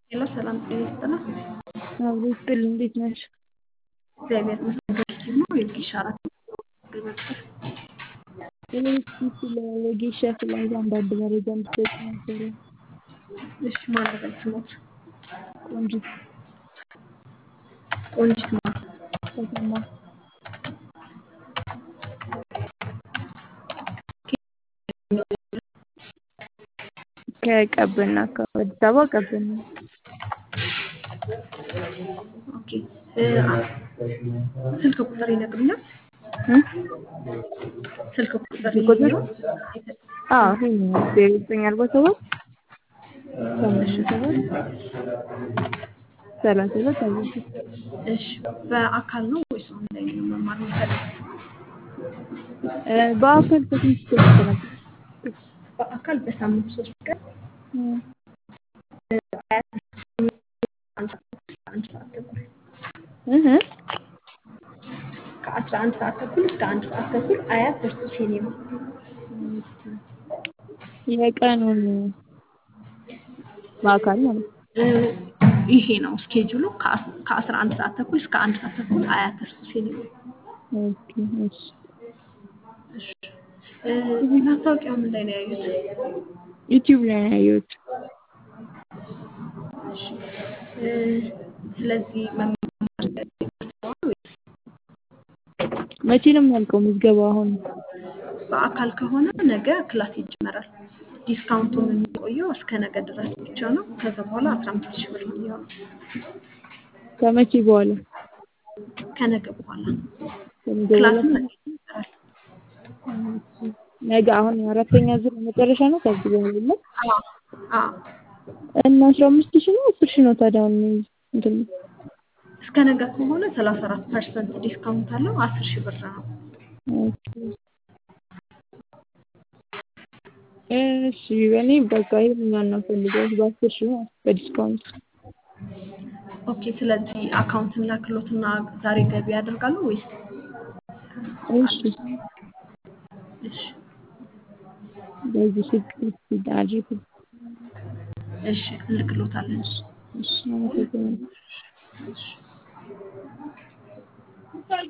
ሄሎ ሰላም ጤና ይስጥልን። አብሮ ይስጥልኝ። እንዴት ነሽ? እግዚአብሔር ይመስገን። ዶክተር ነው የጊሻ አራት ነበር። እኔ እስኪ ስለ ወጌሻ ስላለ አንዳንድ መረጃ እንድትሰጪ ነበረ። እሺ ማን ነበር ስሞት? ቆንጂት ቆንጂት ማ ተሰማ ከቀብና ከአዲስ አበባ ቀብና ኦኬ እ ስልክ ቁጥር ይነግሩኛል? እ ስልክ ቁጥር ቁጥር? ይነግሩኛል? አዎ ይሄ ነው ዜሮ ዘጠኝ አርባ ሰባት ሰማንያ ሰባት ሰላሳ ሁለት አርባ ሶስት እሺ በአካል ነው ወይስ ኦንላይን ነው መማር የሚፈልጉት? እ በአካል ከስንት እስከ ስንት ነበር? በአካል በሳምንት ሶስት ቀን እ አያት አንድ ሰዓት እስከ አንድ ሰዓት ተኩል እህ ከአስራ አንድ ሰዓት ተኩል እስከ አንድ ሰዓት ተኩል አያት በርቱ ሲኔማ የቀኑን በአካል ማለት ነው። እ ይሄ ነው ስኬጁሉ ከአስ- ከአስራ አንድ ሰዓት ተኩል እስከ አንድ ሰዓት ተኩል አያት በርቱ ሲኔማ ኦኬ እሺ እሺ እ ማስታወቂያው ምን ላይ ነው ያዩት? ዩቲዩብ ላይ ነው ያየሁት። እሺ እ ስለዚህ መማር ይፈልጋሉ ወይስ መቼ ነው የሚያልቀው ምዝገባው? አሁን በአካል ከሆነ ነገ ክላስ ይጀመራል። ዲስካውንቱም የሚቆየው እስከ ነገ ድረስ ብቻ ነው። ከዛ በኋላ አስራ አምስት ሺህ ብር ነው የሚሆነው ከመቼ በኋላ? ከነገ በኋላ ከነገ በኋላ ክላስም ነገ ይጀመራል። ነገ አሁን አራተኛ ዙር መጨረሻ ነው። ከዚህ በኋላ የለም አዎ አዎ እና አስራ አምስት ሺህ ነው አስር ሺህ ነው ታዲያ አሁን እንትን እስከ ነገ ከሆነ ሰላሳ አራት ፐርሰንት ዲስካውንት አለው። አስር ሺህ ብር ነው። ኦኬ። እሺ እኔ በቃ ይሄኛውን ነው ፈልገው በአስር ሺህ ነው በዲስካውንት ኦኬ ስለዚህ አካውንትን ላክሎትና ዛሬ ገቢ ያደርጋሉ ወይስ? እሺ እሺ በዚህ ስልክ አድርጉ። እሺ እንልክሎታለን። እሺ አመሰግናለሁ። እሺ